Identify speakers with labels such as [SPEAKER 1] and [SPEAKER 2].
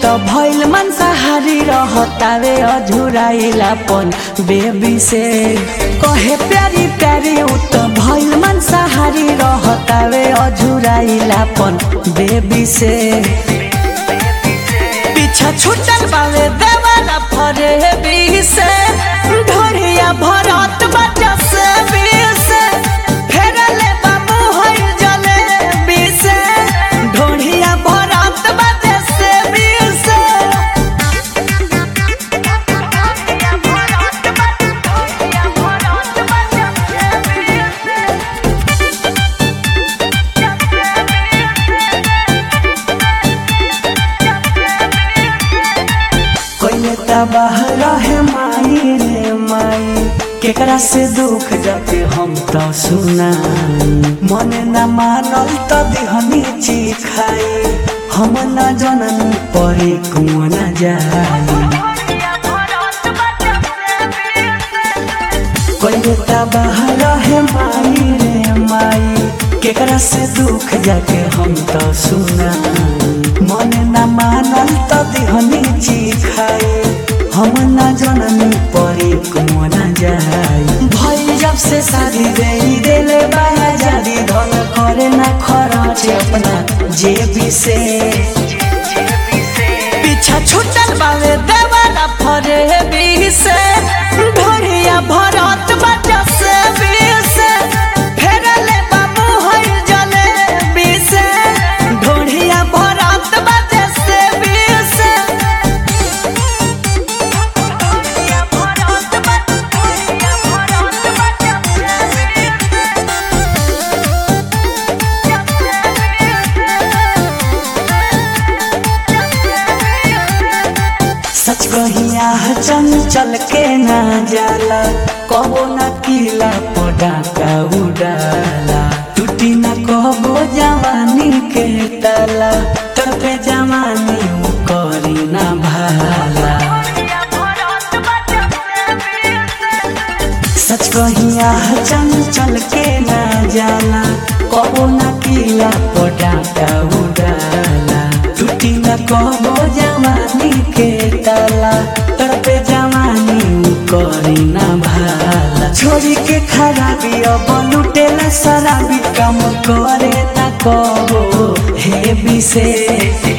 [SPEAKER 1] त भइल मांसाहारी रहतावे अझुराइलापन बेबी से कहे प्यारी प्यारी उ त भइल मांसाहारी रहतावे अझुराइलापन बेबी से पीछा छुटल बावे देवाला फरे बी से ढोरिया भरत बजा से बी से फेरले बाबू होई जले बी से ढोरिया भरत बजा से बी से कोई तबाह रहे माई रे माई केकरा से दुख जाके हम तो सुना मन न मानल त दिहनी ची खाई हम न जनन परे कुआं न जाई कोई तबाह रहे माई रे माई केकरा से दुख जाके हम तो सुना मन न मानल त दिहनी ची खाई हम न जननी परे कुआं न जाई भई जब से शादी दे देले बाया जादी धन करे न खरच अपना जेबी से पीछा छुटल बावे देवाला फरे बी से ढोरिया भरत बजा से बी से फेरले बाबू होई जले बी से ढोरिया भरत बजा से बी से सच कहिया चंचल के ना जाला कबो न किला पटाका उड़ाला टूटी न कबो जवानी के ताला तड़पे जवानी उ करी ना भाला सच कहिया चंचल के ना जाला कबो न किला पटाका उड़ाला टूटी न कबो जवानी के ताला तड़पे जवानी उ करी ना भाला छोरी के खराबी अब लुटेला शराबी काम करे ना कबो हे विशेष